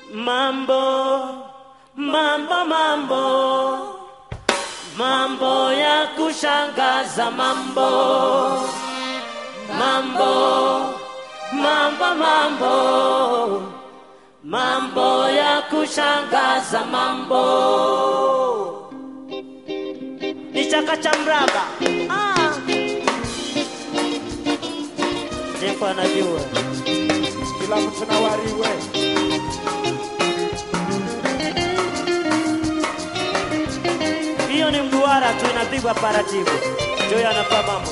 Mambo, mambo, mambo, mambo ya kushangaza, mambo, mambo, mambo, mambo, mambo ya kushangaza, mambo ni chaka cha mraba. Ah. Jeko anajua kila mtu na wariwe hiyo ni mduara tu, inapigwa taratibu. Joy anapa mambo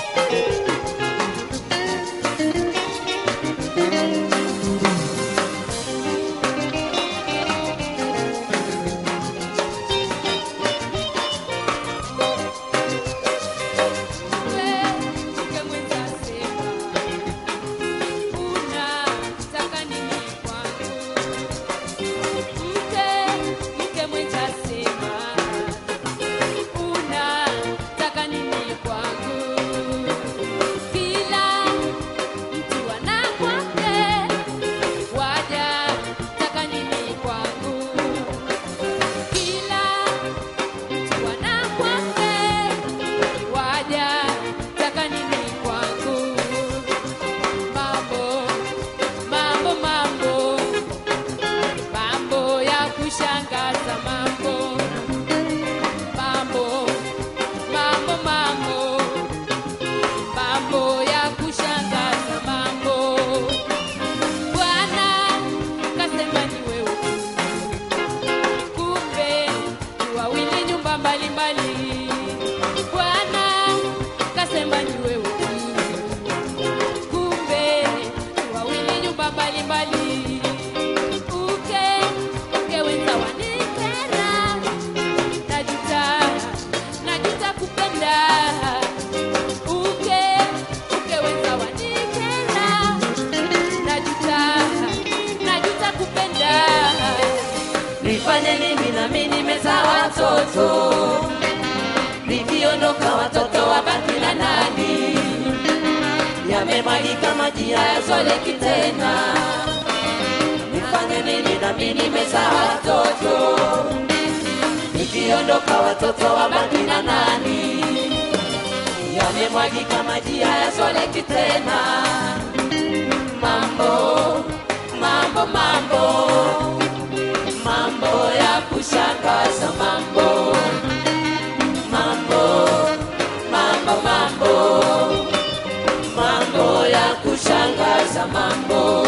Mambo, mambo, mambo ya kushangaza mambo mambo mambo mambo mambo ya kushangaza mambo bwana kasema ni wewe kumbe ni wawili nyumba mbalimbali bwana kasema ni wewe kumbe ni wawili nyumba mbalimbali uke uke wenza wanikera najuta najuta kupenda uke uke wenza wanikera najuta najuta kupenda nifanye nini nami nimezaa watoto nikiondoka watoto wabaki na nani yamemwagika maji hayazoleki tena nifanye nini nami nimezaa watoto nikiondoka watoto wabaki na nani yamemwagika maji hayazoleki tena mambo mambo mambo mambo ya kushangaza mambo mambo mambo mambo mambo ya kushangaza mambo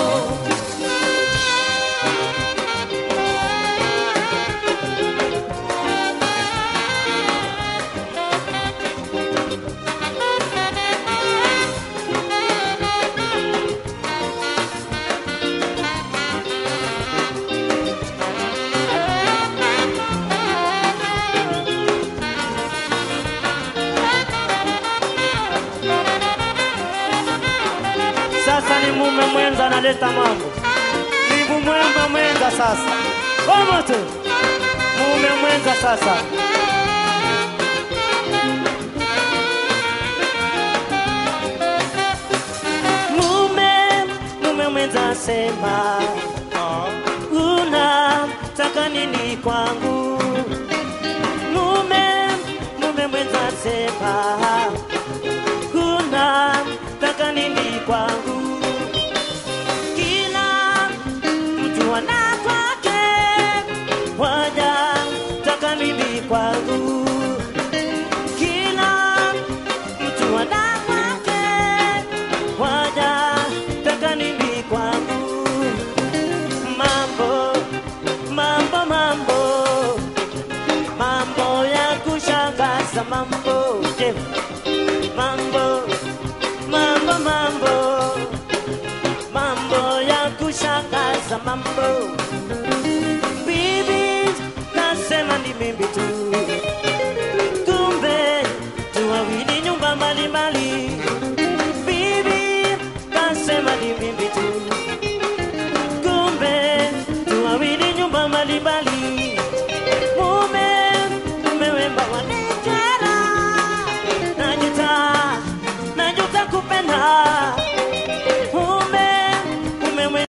sasa ni mume mwenza analeta mambo ni mume mwenza sasa kama tu mume mwenza sasa mume mume mwenza sema unataka nini kwangu mume mume mwenza sema unataka nini kwangu kila mtu ana kwake waja taka nini kwangu kila mtu ana kwake waja taka nini kwangu mambo mambo mambo mambo ya kushangaza mambo Je, mambo mambo mambo mambo ya kushangaza mambo